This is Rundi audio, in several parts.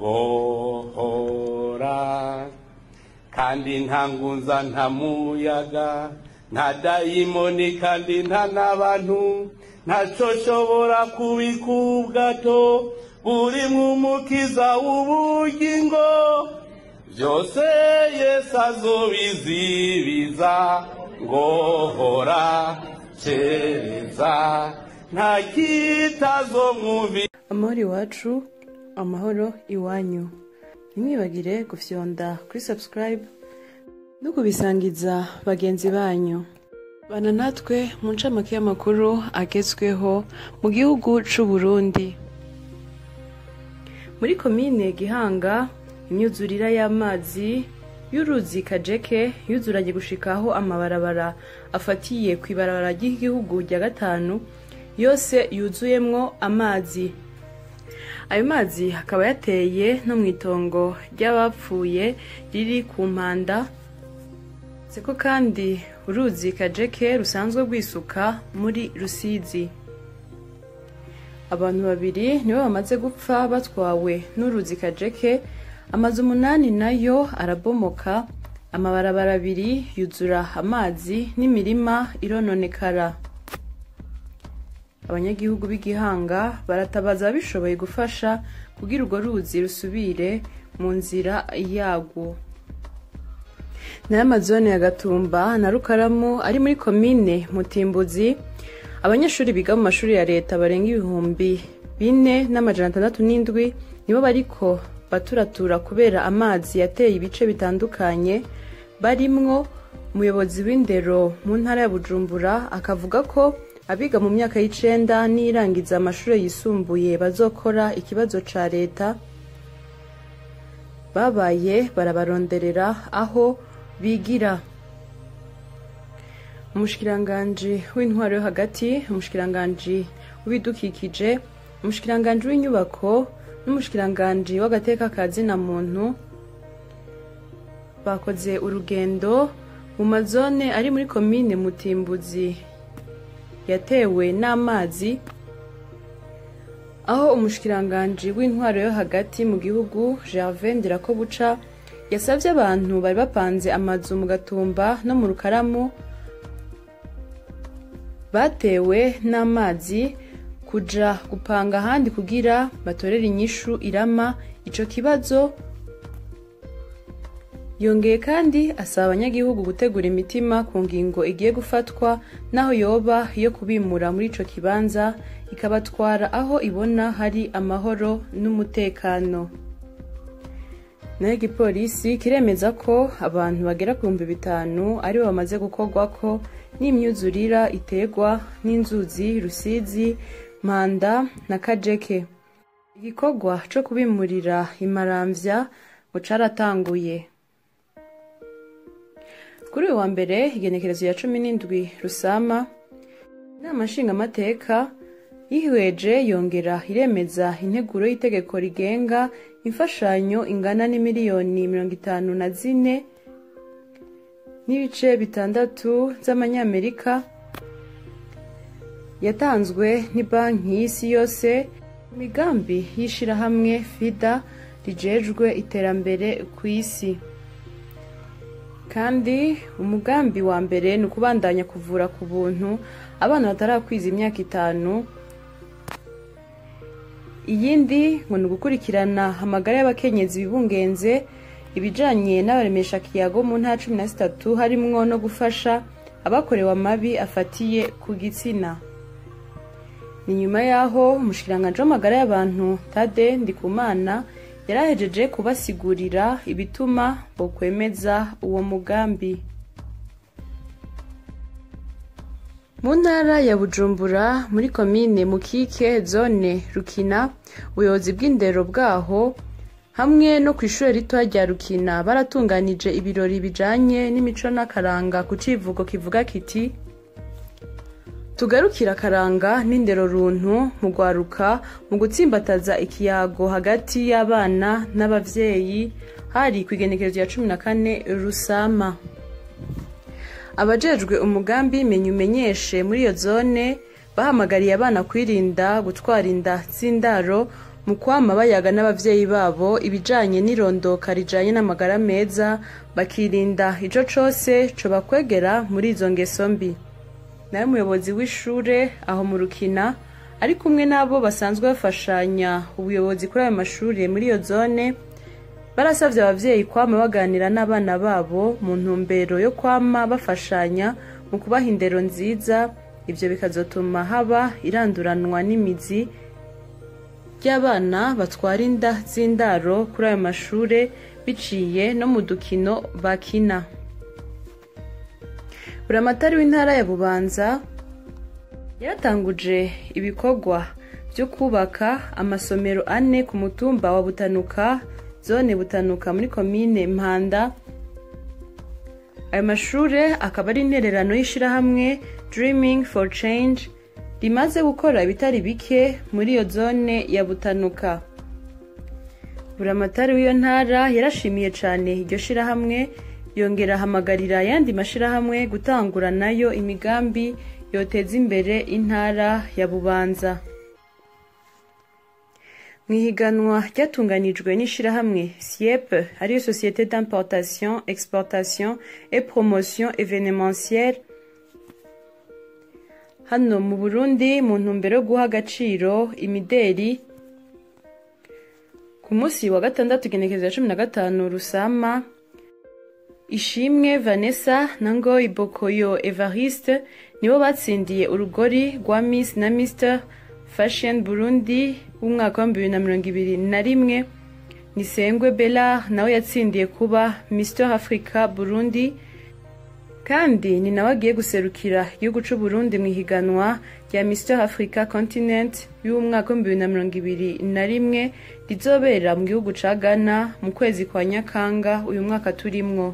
ngohora kandi nta ngunza nta muyaga nta dayimoni kandi nta n'abantu ntaco shobora kubika ubwato burimwo umukiza w'ubugingo byose yesu azobizibiza ngohora cereza nta kitazomwumvi amahoro iwacu amahoro iwanyu ntimwibagire gufyonda kuri subscribe no kubisangiza bagenzi banyu bana natwe mu ncamake y'amakuru agezweho mu gihugu c'u Burundi muri komine gihanga imyuzurira y'amazi y'uruzi kajeke yuzuranye gushikaho amabarabara afatiye ku ibarabara ry'igihugu rya gatanu yose yuzuyemwo amazi ayo mazi akaba yateye no mu itongo ry'abapfuye riri ku mpanda seko kandi uruzi kajeke rusanzwe rwisuka muri rusizi abantu babiri nibo bamaze gupfa batwawe n'uruzi kajeke amazu umunani nayo arabomoka amabarabara abiri yuzura amazi n'imirima irononekara abanyagihugu b'igihanga baratabaza ababishoboye gufasha kugira urwo ruzi rusubire mu nzira yarwo nayo amazone ya gatumba na rukaramu ari muri komine mutimbuzi abanyeshuri biga mu mashuri ya leta barenga ibihumbi bine n'amajana atandatu n'indwi nibo bariko baturatura kubera amazi yateye ibice bitandukanye barimwo umuyobozi w'indero mu ntara ya bujumbura akavuga ko abiga mu myaka y'icenda n'irangiza amashuri yisumbuye bazokora ikibazo ca leta babaye barabaronderera aho bigira umushikiranganji w'intwaro yo hagati umushikiranganji w'ibidukikije umushikiranganji w'inyubako n'umushikiranganji w'agateka ka zina muntu bakoze urugendo mu mazone ari muri komine mutimbuzi yatewe n'amazi aho umushikiranganji w'intwaro yo hagati mu gihugu Gervais Ndirakobuca yasabye abantu bari bapanze amazu mu gatumba no mu rukaramu batewe n'amazi kuja gupanga ahandi kugira batorere inyishu irama ico kibazo yongeye kandi asaba abanyagihugu gutegura imitima ku ngingo igiye gufatwa n'aho yoba yo kubimura muri ico kibanza ikabatwara aho ibona hari amahoro n'umutekano nayo igipolisi kiremeza ko abantu bagera ku bihumbi bitanu aribo bamaze gukorwako n'imyuzurira iterwa n'inzuzi rusizi manda na kajeke igikorwa co kubimurira imaramvya ngo caratanguye kuri uyu wa mbere igenekerezo ya cumi n'indwi rusama inama nshingamateka yihweje yongera iremeza integuro y'itegeko rigenga imfashanyo ingana n'imiliyoni mirongo itanu na zine n'ibice bitandatu z'amanyamerika yatanzwe banki y'isi yose imigambi y'ishirahamwe fida rijejwe iterambere ku isi kandi umugambi wa mbere ni ukubandanya kuvura ku buntu abana batarakwiza imyaka itanu iyindi ngo ni ugukurikirana amagara y'abakenyezi bibungenze ibijanye n'abaremesha kiyago mu ntara cumi na zitatu harimwo no gufasha abakorewe amabi afatiye ku gitsina ni nyuma y'aho umushikiranganji w'amagara y'abantu tade ndikumana yarahejeje kubasigurira ibituma bokwemeza uwo mugambi mu ntara ya bujumbura muri komine mukike zone rukina ubuyobozi bw'indero bwaho hamwe no ku ishuri ritoya rya rukina baratunganije ibirori bijanye n'imico n'akaranga ku civugo kivuga kiti tugarukira akaranga n'indero runtu mu rwaruka mu gutsimbataza ikiyago hagati y'abana n'abavyeyi hari ku igenekerezo ya cumi na kane rusama abajejwe umugambi menya umenyeshe muri iyo zone bahamagariye abana kwirinda gutwara inda z'indaro mu kwama bayaga n'abavyeyi babo ibijanye n'irondoka rijanye n'amagara meza bakirinda ico cose cobakwegera muri izo ngeso mbi nawe umuyobozi w'ishure aho mu rukina ari kumwe n'abo basanzwe bafashanya ubuyobozi kuri ayo mashuri muri iyo zone barasabye abavyeyi kwama baganira n'abana babo mu ntumbero yo kwama bafashanya mu kubaha indero nziza ivyo bikazotuma haba iranduranwa n'imizi ry'abana batwara inda z'indaro kuri ayo mashure biciye no mu dukino bakina buramatari w'intara ya bubanza yaratanguje ibikorwa byo kubaka amasomero ane ku mutumba wa butanuka zone butanuka muri komine mpanda ayo mashure akaba ari intererano y'ishirahamwe dreaming for change rimaze gukora ibitari bike muri iyo zone ya butanuka buramatari w'iyo ntara yarashimiye cane iryo shirahamwe yongera ahamagarira ayandi mashirahamwe gutangura nayo imigambi yoteza imbere intara ya bubanza mu ihiganwa ryatunganijwe n'ishirahamwe siep ariyo société d'importation exportation et promotion événementielle hano mu burundi mu ntumbero yo guha agaciro imideri ku munsi wa gatandatu igenekerezo ya cumi na gatanu rusama ishimwe vanessa na ngoyi bokoyo evariste nibo batsindiye urugori rwa miss na mr fashion burundi w'umwaka wa bibiri na mirongo ibiri na rimwe nisengwe bella nawe yatsindiye kuba mr africa burundi kandi ni nawe agiye guserukira igihugu c'u burundi mu ihiganwa rya mr africa continent y'umwaka wa bibiri na mirongo ibiri na rimwe rizobera mu gihugu ca ghana mu kwezi kwa nyakanga uyu mwaka turimwo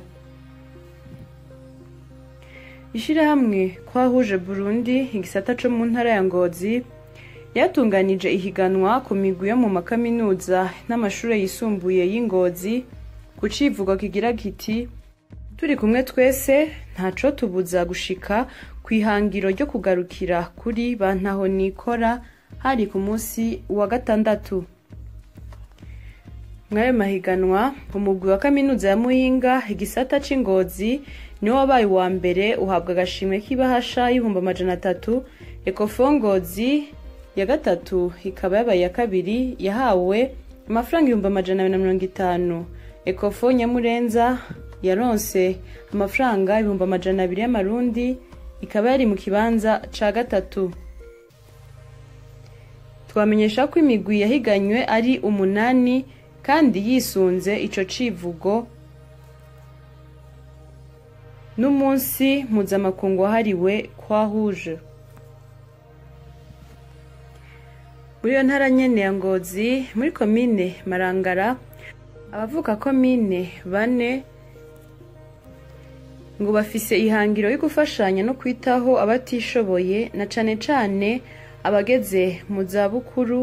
ishirahamwe kwahuje burundi igisata co mu ntara ya ngozi yatunganije ihiganwa ku migwi yo mu makaminuza n'amashure yisumbuye y'ingozi ku civugo kigira kiti turi kumwe twese ntaco tubuza gushika ku ihangiro ryo kugarukira kuri bantaho nikora hari ku munsi wa gatandatu mw'ayo mahiganwa umugwi wa kaminuza ya muyinga igisata c'ingozi niwo wabaye uwa mbere uhabwa agashimwe k'ibahasha y'ibihumbi amajana atatu ekofongozi ya gatatu ikaba yabaye iya kabiri yahawe amafaranga ibihumbi amajana abiri na mirongo itanu ekofo nyamurenza yaronse amafaranga ibihumbi amajana abiri y'amarundi ikaba yari mu kibanza ca gatatu twamenyesha ko imigwi yahiganywe ari umunani kandi yisunze ico civugo n'umunsi mpuzamakungu wahariwe kwahuje muri iyo ntara nyene ya ngozi muri komine marangara abavuka komine bane ngo bafise ihangiro yo gufashanya no kwitaho abatishoboye na cane cane abageze mu zabukuru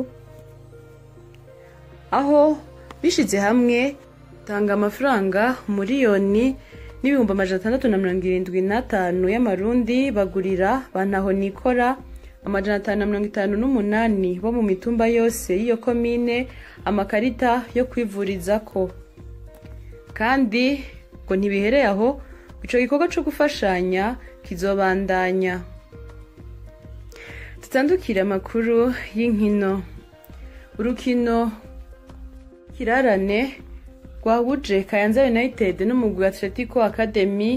aho bishize hamwe tanga amafaranga miliyoni n'ibihumbi amajana atandatu na mirongo irindwi n'atanu y'amarundi bagurira bantaho nikora amajana atanu na mirongo itanu n'umunani bo mu mitumba yose y'iyo komine amakarita yo kwivurizako kandi ngo ntibihereye aho ico gikorwa co gufashanya kizobandanya tutandukire amakuru y'inkino urukino kirarane rwahuje kayanza united n'umugwi atletico academy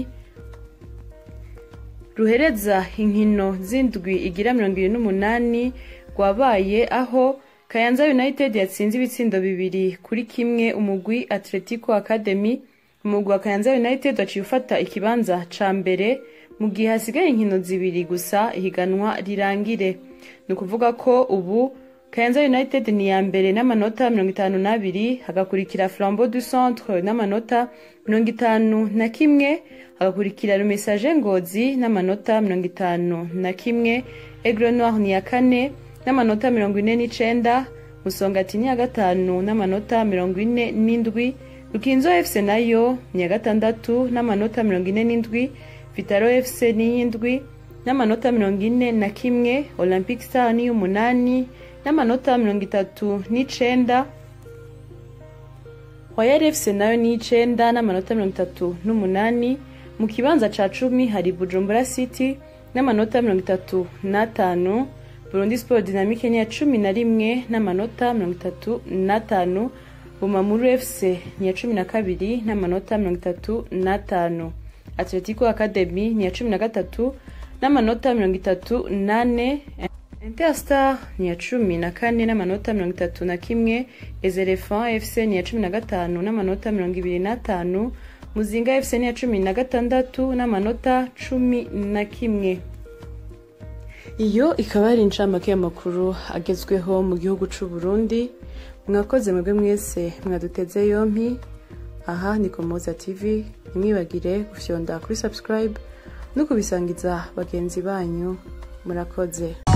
ruhereza inkino z'indwi igira mirongo ibiri n'umunani rwabaye aho kayanza united yatsinze ibitsindo bibiri kuri kimwe umugwi atletico academy umugwi wa kayanza united waciye ufata ikibanza ca mbere mu gihe hasigaye inkino zibiri gusa ihiganwa rirangire ni ukuvuga ko ubu kayanza united ni iya mbere n'amanota mirongo itanu n'abiri hagakurikira flambeau du centre n'amanota mirongo itanu na kimwe hagakurikira rumesaje ngozi n'amanota mirongo itanu na kimwe aigle noir ni iya kane n'amanota mirongo ine n'icenda musongati ni iya gatanu n'amanota mirongo ine n'indwi rukinzo fc nayo ni iya gatandatu n'amanota mirongo ine n'indwi vitaro fc ni iy'indwi n'amanota mirongo ine na kimwe olympic star ni iy'umunani n'amanota mirongo itatu n'icenda Royal FC nayo ni icenda n'amanota mirongo itatu n'umunani mu kibanza ca cumi hari Bujumbura City n'amanota mirongo itatu n'atanu Burundi Sport Dynamique ni ya cumi na rimwe n'amanota mirongo itatu n'atanu Bumamuru FC ni ya cumi na kabiri n'amanota mirongo itatu n'atanu Atletico Academy ni ya cumi na gatatu n'amanota mirongo itatu n'ane Interstar ni ya cumi na kane n'amanota mirongo itatu na kimwe Ezerefa FC ni ya cumi na gatanu n'amanota mirongo ibiri n'atanu Muzinga FC ni ya cumi na gatandatu n'amanota cumi na kimwe iyo ikaba ari incamake y'amakuru agezweho mu gihugu c'u Burundi mwakoze mwebwe mwese mwaduteze yompi aha ni Komoza TV ntimwibagire gufyonda kuri subscribe no kubisangiza bagenzi banyu murakoze